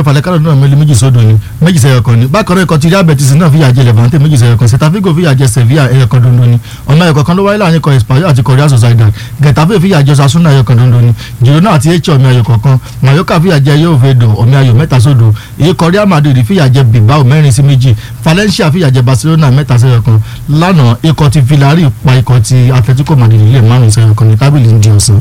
falẹ́kálọ̀ náà mẹ́lẹ́ méjì sódò ni méjì sẹ́yọ̀ kan ni bákan náà ikọ̀ ti Real Betis náà fìyà jẹ Levante méjì sẹ́yọ̀ kan Celta Vigo fìyà jẹ Sevilla ẹ̀yọ̀ kan dondo ni ọ̀nà ẹ̀kọ̀ kan ló wáyé láàrin ikọ̀ Espanyol àti Real Sociedad Getafe fìyà jẹ Osasuna ẹ̀yọ̀ kan dondo ni Girona àti Elche ọ̀mì ayò kọ̀ọ̀kan Mallorca fìyà jẹ Yovedo ọ̀mì ayò mẹ́ta sódò ikọ̀ Real Madrid fìyà jẹ Bilbao mẹ́rin sí méjì Valencia fìyà jẹ Barcelona mẹ́ta sẹ́yọ̀ kan lánàá ikọ̀ ti Villarreal pa ikọ̀ ti Atletico Madrid lè márùn sẹ́yọ̀ kan ní tábìlì ń di ọ̀sán.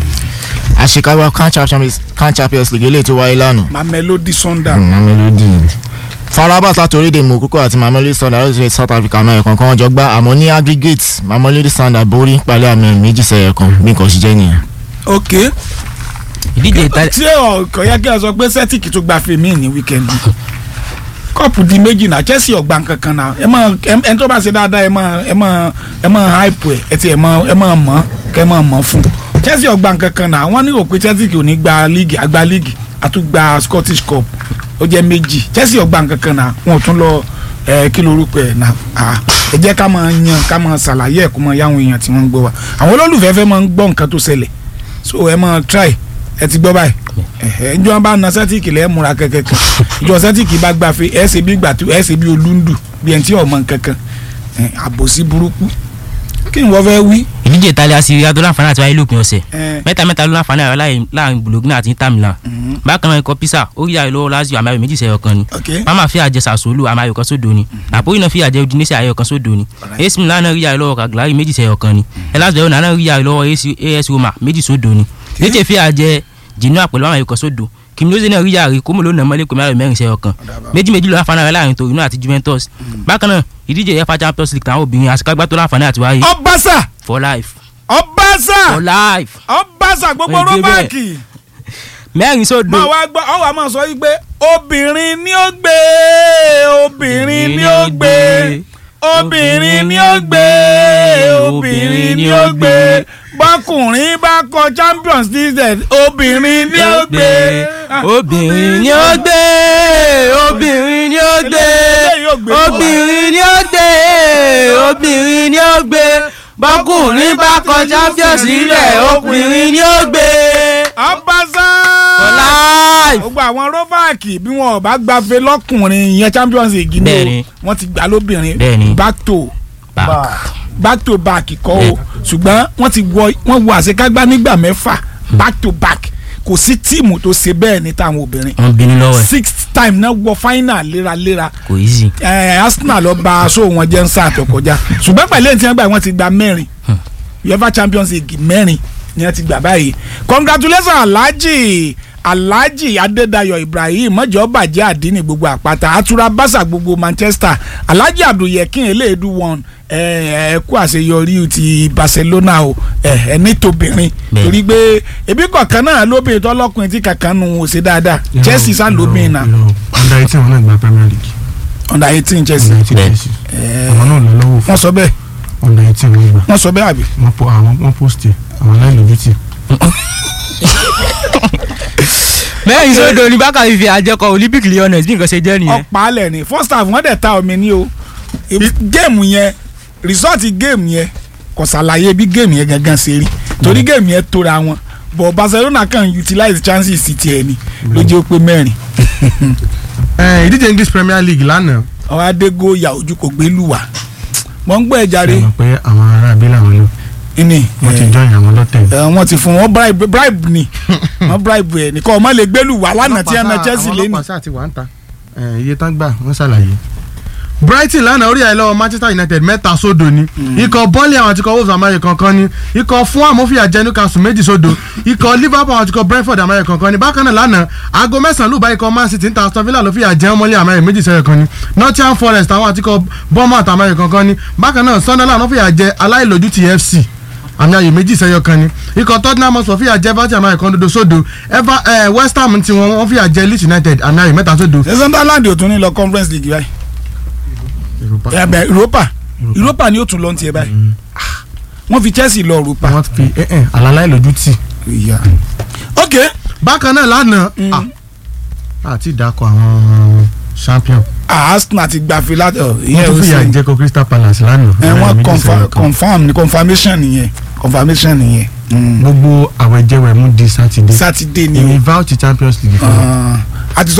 àṣekágbá CAN Champions CAN Champions League eléyìí tó wáyé lánàá Mamelodi Sundowns mamelodi farabat láti orílẹ̀ mokoko àti mamelodi sundowns láti south africa náà ẹ̀kan kan jọ gbá àmọ́ ní aggregate mamelodi sundowns borí pẹ̀lú àmì méjì sẹ́yẹ̀ kan bí nǹkan ṣe jẹ́ nìyẹn. ok ìdíje ìtàlẹ̀ tí ọkọ̀ yẹ kí ẹ sọ pé Celtic tó gba fèmí ní wíkẹ́ndì kọ́ọ̀pù di méjì náà Chelsea ọ̀gbà kankan náà ẹ máa ẹ tó bá ṣe dáadáa ẹ máa ẹ máa ẹ máa hype ẹ ẹ ti ẹ máa ẹ máa mọ̀ kẹ́ ẹ máa mọ̀ fún Chelsea ọ̀gbà kankan náà wọ́n ní rò pé Chelsea kò ní gba league àgbà league àtúgbà Scottish Cup ó jẹ́ méjì Chelsea ọ̀gbà kankan náà wọ́n tún lọ ẹ kí lorúkọ ẹ náà ẹ jẹ́ ká máa yan ká máa ṣàlàyé ẹ̀ kó máa yáwọn èèyàn tí wọ́n ń gbọ́ wa àwọn olólùfẹ́ fẹ́ máa ń gbọ́ nǹkan tó ṣẹlẹ̀ so ẹ máa try ẹ ti gbọ́ báyìí ẹ̀hẹ́ njọ́ bá na sẹ́tìkì lẹ́ẹ̀ múra kẹ̀kẹ́ kan ìjọ sẹ́tìkì bá gbàfe ẹ̀ ṣe bí gbàtú ẹ̀ ṣe bí olúndù bí ẹni tí ọmọ kankan ẹ̀, àbòsí burúkú kí ni wọ́n fẹ́ wí. ìdíje ìtàlẹ̀ àti adó láǹfààní àti wáyé lópin ọ̀sẹ̀ ẹ̀, mẹ́ta mẹ́ta ló láǹfààní àrẹ láàrin- láàrin Bologna àti Inter Milan bákan náà ikọ̀ Pisa ó rí ayò lọ́wọ́ Lazio àmì ayò méjì sẹ́yọ̀ kan ni ok Parma fi àjẹ Sassuolo àmì ayò kan sódò ni Napoli náà fi àjẹ Udinese ayò kan sódò ni AC Milan náà rí ayò lọ́wọ́ Cagliari méjì sẹ́yọ̀ kan ni Hellas Verona náà rí ayò lọ́wọ́ AC AS Roma méjì sódò ni Lecce fi àjẹ Genoa pẹ̀lú àmì ayò kan sódò Cremonese náà rí ayò Como ló nà mọ́lẹ̀ pẹ̀lú ayò mẹ́rin sẹ́yọ̀ kan méjì méjì ló láǹfààní àrẹ láàrin Torino àti Juventus bákan náà ìdíje UEFA Champions League táwọn obìnrin àṣekágbá tó láǹfààní àti wáyé ọbaṣà for life ọbaṣà for life ọbaṣà gbogbo Wọ́n gbé bẹ́ẹ̀. rómàkì mẹ́rin sódò máa wá gbọ́ ọ wà máa sọ yí pé obìnrin ni ó gbé obìnrin ni ó gbé obìnrin ni ó gbé obìnrin ni ó gbé bọ́kùnrin bá kọ Champions League obìnrin ni ó gbé. obìnrin ni ó gbé obìnrin ni ó gbé Eléyìí yóò gbé fún wa. obìnrin ni ó gbé obìnrin ni ó gbé bọ́kùnrin bá kọ champions sílẹ̀ obìnrin ni ó gbé. ọbaṣà for life. gbogbo àwọn róbáàkì bí wọn ò bá gbafẹ́ lọ́kùnrin ìyẹn Champions League ni Bẹ́ẹ̀ni. o wọ́n ti gbà lóbìnrin Bẹ́ẹ̀ni. back to back. back to back kọ́ o Bẹ́ẹ̀. ṣùgbọ́n wọ́n ti wọ wọ́n wọ àṣekágbá nígbà mẹ́fà back to back kò sí tíìmù tó ṣe bẹ́ẹ̀ ní táwọn obìnrin wọ́n bínú lọ́wọ́ ẹ̀ sixth time náà wọ final léraléra kò easy. ẹ Arsenal lọ ba aṣọ wọn jẹ́ ń sáà tó kọjá ṣùgbọ́n pẹ̀lú èyí tí wọ́n gbà wọ́n ti gba mẹ́rin UEFA Champions League mẹ́rin ni wọ́n ti gbà báyìí congratulations Alhaji Alhaji Adédayọ̀ Ibrahim mọ́jọ́ bàjẹ́ àdínì gbogbo àpáta atura basa gbogbo Manchester Alhaji Abdulyekin eléèdú wọn ẹ ẹ kú àṣeyọrí ti Barcelona o ẹ ẹ ní tobìnrin Bẹ́ẹ̀. torí pé ebi kọ̀ọ̀kan náà lóbìnrin tọ́lọ́kùnrin tí kankan nù ó ṣe dáadáa Chelsea sá lóbìnrin náà under eighteen wọn náà gba Premier League under eighteen Chelsea under eighteen Bẹ́ẹ̀. Chelsea àwọn náà lọ lọ́wọ́ fún wọ́n sọ bẹ́ẹ̀ under eighteen wọn gbà wọ́n sọ bẹ́ẹ̀ àbí. wọ́n po àwọn wọ́n post ẹ̀ àwọn aláìlójútì mẹ́rin sódò ní bákàrí fi àjẹkọ Olympic Lyonnais bí nǹkan ṣe jẹ́ nìyẹn. ọ̀pá alẹ̀ ni first half wọ́n dẹ̀ ta omi ní o géèmù yẹn result géèmù yẹn kò ṣàlàyé bí géèmù yẹn gangan ṣe rí torí géèmù yẹn tóra wọn but Barcelona kan utilize chances ti tiẹ̀ ni ló jẹ́ ó pé mẹ́rin ẹ ìdíje English Premier League lánàá àwọn adégó ya ojú kò gbé lù wá mọ̀ ń gbọ́ ẹ̀ ẹ jàre mọ̀ pé àwọn ará abẹ́lẹ̀ àwọn ló ní wọ́n ti join àwọn lọ́tẹ̀ ẹ, wọ́n ti fún wọn bribe bribe ni wọ́n bribe ẹ̀ nìkan ọmọ lè gbé lù wá lánàá tí ẹ na Chelsea lé ní. àwọn ọlọ́pàá sáà ti wà ń ta ẹ, iye tán gbà wọ́n ṣàlàyé. Brighton lánàá orí ẹ̀ lọ́wọ́ Manchester United mẹ́ta sódò ni ikọ̀ Burnley àwọn àtikọ̀ Wolves àmàyè kankan ni ikọ̀ fún àmófìyà jẹ́ Newcastle méjì sódò ikọ̀ Liverpool àwọn àtikọ̀ Brentford àmàyè kankan ni bákan náà lánàá aago mẹ́sàn-án lùbá ikọ̀ Man City ń ta Aston Villa ló fìyà jẹ́ ọmọlé àmàyè méjì sẹ́yẹ̀ kan ni Nottingham Forest àwọn àtikọ̀ Bournemouth àmàyè kankan ni bákan náà Sunderland ló fìyà jẹ́ aláìlójútì FC àmì ayò méjì sẹ́yọ kan ni ikọ̀ Tottenham Hotspur fìyà jẹ Everton àmì ayò kan dodo sódò Eva eh, West Ham tí wọ́n wọ́n fìyà jẹ Leeds United àmì ayò mẹ́ta sódò. ṣé Sunderland ò tún ní lọ Conference League báyìí ẹ bẹ Europa Europa ni ó tún lọ ní tiẹ̀ báyìí Ah, wọ́n fi Chelsea lọ Europa. wọ́n fi eh, eh, àlàlá ìlójú tì. ìyá ok bákan náà lánàá Mm. ah, àti ìdákọ̀ àwọn champion ah, Arsenal ti gba fi láti ọ wọ́n ìyẹn tún ó fìyà sì jẹ kọ Crystal Palace lánàá. ẹ àmì ayò wọ́n méjì confirm sẹ́yọ kan. confirm ni confirmation nìyẹn confirmation nìyẹn Mm. gbogbo àwẹ̀jẹwẹ̀ mú di sátidé Saturday ni èmi o vouch Champions League fún wọn. Ah, a ti sọ